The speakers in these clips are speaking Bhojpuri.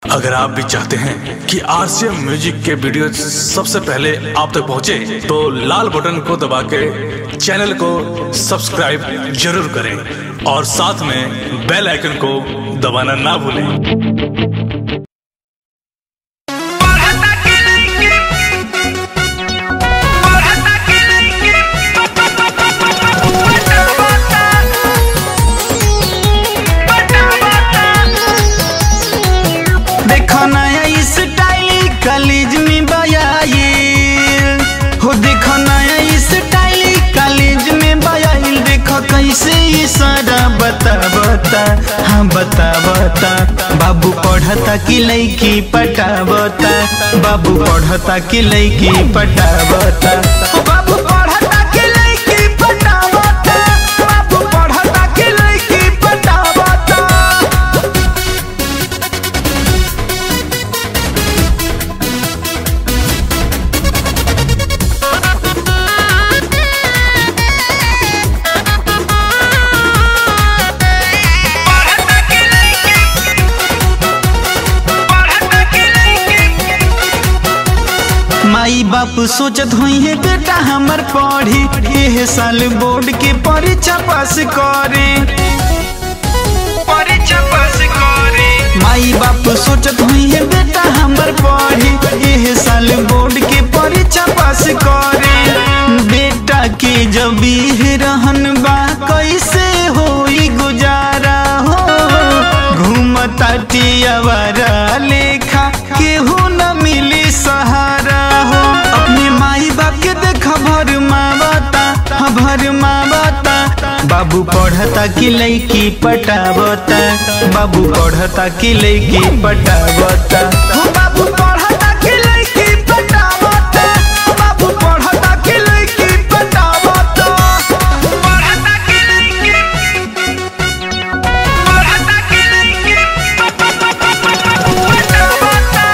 अगर आप भी चाहते हैं कि आरसीएम म्यूजिक के वीडियो सबसे पहले आप तक पहुंचे, तो लाल बटन को दबा के चैनल को सब्सक्राइब जरूर करें और साथ में बेल आइकन को दबाना ना भूलें देखो नया स्टाइल कॉलेज में बयाइल हो देखो नया स्टाइल कॉलेज में बयाइल देखो कैसे ये सारा बता बता हाँ बता बता बाबू पढ़ता कि लड़की पटा बता बाबू पढ़ता कि लड़की पटा बता हो बाबू पढ़ता कि लड़की पटा बता बाबू पढ़ता कि लड़की पटा बता माई बाप सोचत हुई है बेटा हमर पढ़ी एह साल बोर्ड के परीक्षा पास करे परीक्षा पास करे माई बाप सोचत हुई है बेटा हमर पढ़ी एह साल बोर्ड के परीक्षा पास करे बेटा के जब इह रहन बा कैसे होई गुजारा हो घूमता टियावारा लेखा केहू न मिली सहारा हो अपने माई बाप के देखा भर मावता हाँ भर मावता बाबू पढ़ता कि लड़की पटावता बाबू पढ़ता कि लड़की पटावता हो बाबू पढ़ता कि लड़की पटावता बाबू पढ़ता कि लड़की पटावता पढ़ता कि लड़की पढ़ता कि लड़की पटावता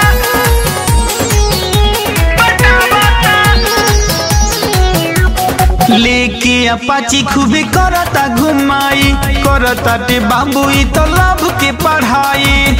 लेके अपाची खूबे करता घुमाई करता टे बाबू ई तो लाभ के पढ़ाई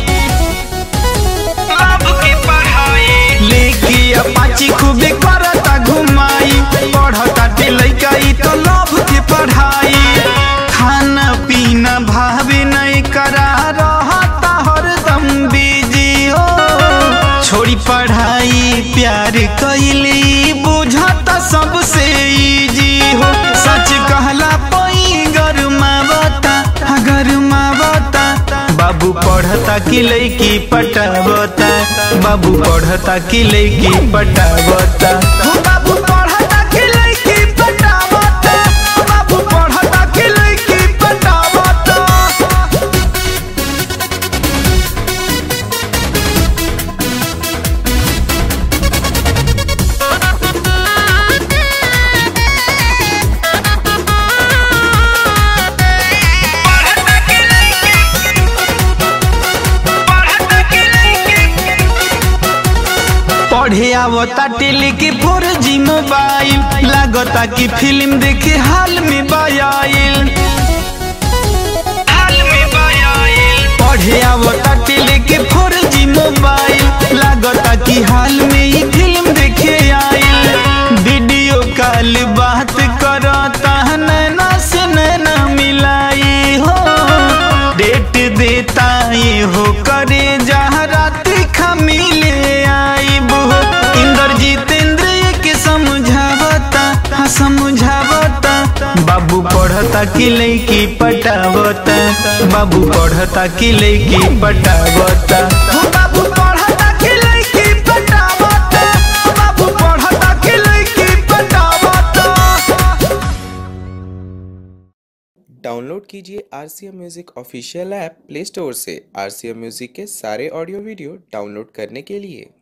लाभ के पढ़ाई लेके अपाची खूबे करता घुमाई पढ़ता टे लइका ई तो लाभ के पढ़ाई खाना पीना भावे नहीं करा रहता हरदम बिजी हो छोड़ी पढ़ाई प्यार कैली बुझता सबसे इजी हो सच कहला पई गरमावता गरमावता बाबू पढ़ता कि लड़की पटावता बाबू पढ़ता कि लड़की पटावता हो बाबू पढ़ता कि लड़की पटावता बाबू पढ़ता कि लड़की पटावता पढ़े आवता टेली के फोर जी मोबाइल लागता कि फिल्म देखे हाल में बायाइल हाल में बायाइल पढ़े आवता टेली के फोर जी मोबाइल लागता कि हाल में ही फिल्म देखे आइल वीडियो कॉल बात करता नैना से नैना मिलाई हो डेट देता ये हो करे जहाँ रात खा मिले आईब हो इंद्रजीत इंद्र के समझावता हाँ समझावता बाबू पढ़ता कि लड़की पटावता बाबू पढ़ता कि लड़की पटावता हो बाबू पढ़ता कि लड़की पटावता बाबू पढ़ता कि लड़की पटावता डाउनलोड कीजिए R C M music official app play store से आर सी एम म्यूज़िक के सारे ऑडियो वीडियो डाउनलोड करने के लिए